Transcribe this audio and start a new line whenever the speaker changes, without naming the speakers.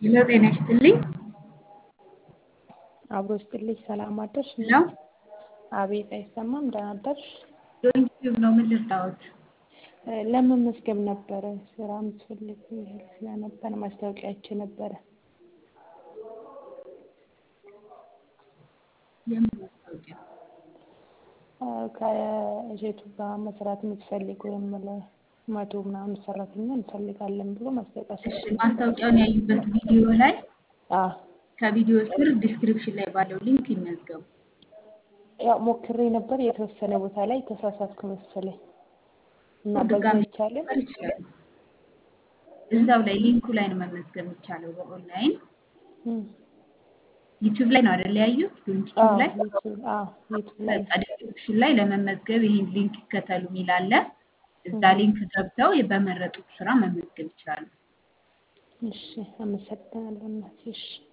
ሄሎ ጤና ይስጥልኝ።
አብሮ ይስጥልኝ። ሰላም አደርሽ?
ሄሎ
አቤት፣ አይሰማም? ደህና አደርሽ?
ዩቲዩብ ነው። ምን ልርዳዎት?
ለመመዝገብ ነበረ ስራ የምትፈልግ ስለነበረ ማስታወቂያ አይቼ ነበረ።
የምን ማስታወቂያ?
ከእሸቱ ጋር መስራት የምትፈልግ ወይም ለመቶ ምናምን ሰራተኛ እንፈልጋለን ብሎ ማስታወቂያ
እሺ፣
ሰጥቶ
ማስታወቂያውን ያዩበት ቪዲዮ ላይ
አዎ
ከቪዲዮ ስር ዲስክሪፕሽን ላይ ባለው ሊንክ ይመዝገቡ።
ያው ሞክሬ ነበር። የተወሰነ ቦታ ላይ ተሳሳትኩ መሰለኝ እና በዛ
ድጋሚ
ይቻላል።
መመዝገብ ይችላሉ። እዛው ላይ ሊንኩ ላይ ነው መመዝገብ የሚቻለው በኦንላይን
እም፣
ዩቲዩብ ላይ ነው አይደል ያዩት? ዩቲዩብ
አዎ
ላይ
ዩቲዩብ አዎ ዩቲዩብ ላይ
በቃ ዲስክሪፕሽን ላይ ለመመዝገብ ይሄን ሊንክ ይከተሉ የሚል አለ። እዛ
እም፣
ሊንክ ገብተው በመረጡት ስራ መመዝገብ ይችላሉ።
እሺ፣ አመሰግናለሁ እናቴ። እሺ